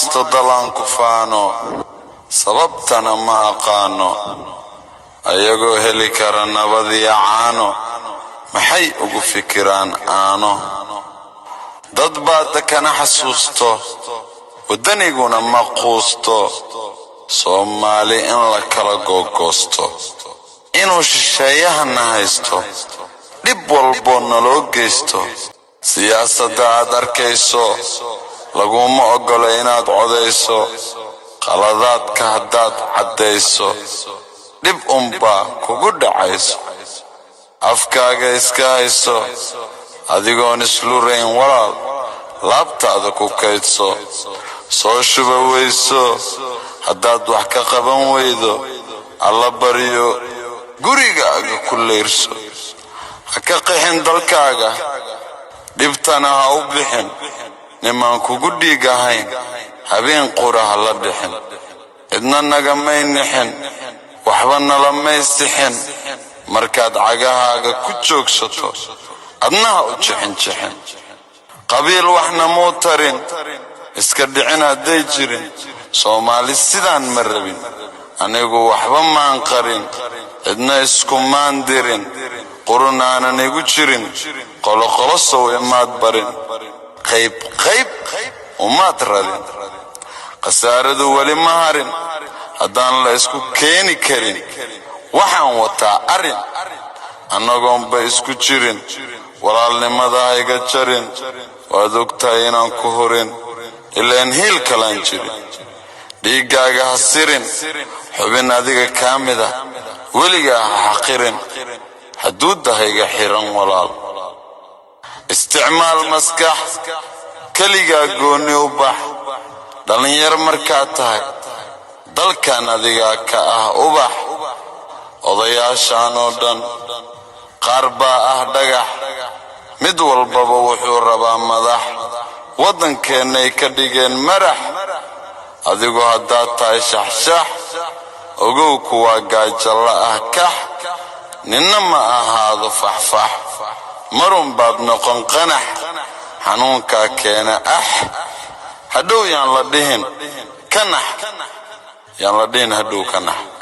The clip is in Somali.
haysto dalaan ku faano sababtana ma aqaano ayagoo heli kara nabadiyo caano maxay ugu fikiraan aano dad baa dakana xasuusto waddaniguna ma quusto soomaali in la kala googoosto inuu shisheeyahana haysto dhib walboo naloo geysto siyaasadda aad arkayso laguma oggolo inaad codayso qaladaadka haddaad caddayso dhib unbaa kugu dhacayso afkaaga iska hayso adigoon islurayn walaal laabtaada ku kaydso soo shuba weyso haddaad wax ka qaban weydo alla baryo gurigaaga ku leyrso ha ka qixin dalkaaga dhibtana ha u bixin nimaan kugu dhiig ahayn habeen qura ha la bixin cidna nagamay nixin waxba nalamay sixin markaad cagahaaga ku joogsato adna ha u jixin jixin qabiil waxna muu tarin iska dhicin hadday jirin soomaali sidaan ma rabin anigu waxba maan qarin cidna iskumaan dirin qurun aanan igu jirin qoloqolo sow imaad barin qayb qayb umaad radin khasaaradu weli ma harin haddaan la isku keeni karin waxaan wataa arrin annagoonba isku jirin walaalnimada hayga jarin waad ogtahay inaan ku horin ilaan hiil kalaan jirin dhiiggaaga ha sirin xubin adiga kaa mid ah weligaa ha xaqirin xuduudda hayga xiran walaal isticmaal maskax keligaa goonni u bax dhallinyar markaad tahay dalkan adigaa ka ah ubax odayaashaan oo dhan qaar baa ah dhagax mid walbaba wuxuu rabaa madax waddankeennay ka dhigeen marax adigu haddaad tahay shaxshax ogow kuwaa gaajalla ah kax ninna ma ahaado faxfax marun baad noqon qanax xanuunkaa keena ax hadhow yaan la dhihin kanax yaan la dhihin hadhow kanax